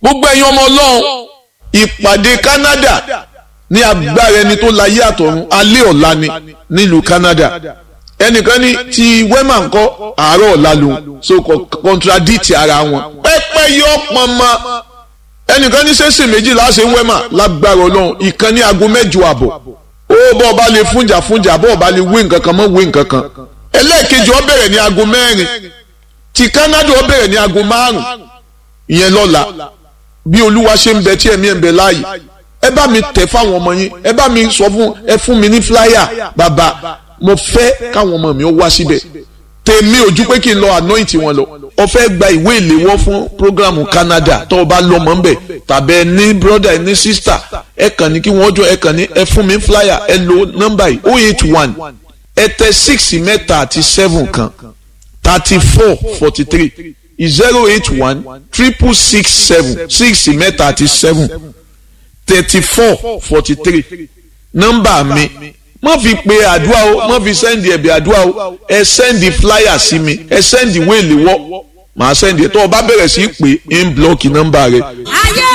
gbogbo ẹ̀yin ọmọ ọlọ́run ìpàdé Canada ní agbára ẹni tó láyé àtọ̀run alẹ́ ọ̀la ni nílùú Canada ẹnìkan ní ti wema ńkọ́ àárọ̀ ọ̀la lòun so contradict ara wọn pẹ́pẹ́ yọ pọnmọ ẹnìkan ní sẹ́sìn méjì láṣẹ wema lágbára ọlọ́run ìkan ní aago mẹ́jọ àbọ̀ ó bọ́ ọba lè fúnjà fúnjà bọ́ ọba lè wé nǹkan kan mọ́ wé nǹkan kan ẹlẹ́ẹ̀kejì ó bẹ̀rẹ̀ ní aago mẹ́rin ti Canada ó bẹ̀rẹ̀ ní aago márùn ìyẹn lọ́la bí olúwa ṣe ń bẹ tí ẹ̀mí ẹ̀ ń bẹ láàyè ẹ bá mi tẹ̀ fáwọn ọmọ yín ẹ bá mi sọ fún ẹ fún mi ní flyer bàbá mo fẹ́ káwọn ọmọ mi ó wá síbẹ̀ tèmi ojú pé kí n lọ anoint wọn lọ ó fẹ́ gba ìwé ìléwọ́ fún programu Canada tó o bá lọ mọ́ nbẹ̀ tàbí ẹ ní brother ẹ ní sister ẹ kàn ní kí wọ́n jọ ẹ kàn ní ẹ fún mi flyer ẹ lo nọ́mbà yìí oh eight one ẹ tẹ six mẹ́ta àti seven kan thirty four forty three zero eight one triple six seven six mẹ́ta àti seven thirty four forty three nọ́mbà mi má fi pe àdúrà o má fi sẹ́ndì ẹ̀bì àdúrà o ẹ sẹ́ndì flyer sí mi ẹ sẹ́ndì wéèlì wọ́ màá sẹ́ndì ẹ̀ tó o bá bẹ̀rẹ̀ sí í pè é ń blọ́ọ̀kì nọ́mbà rẹ. ayé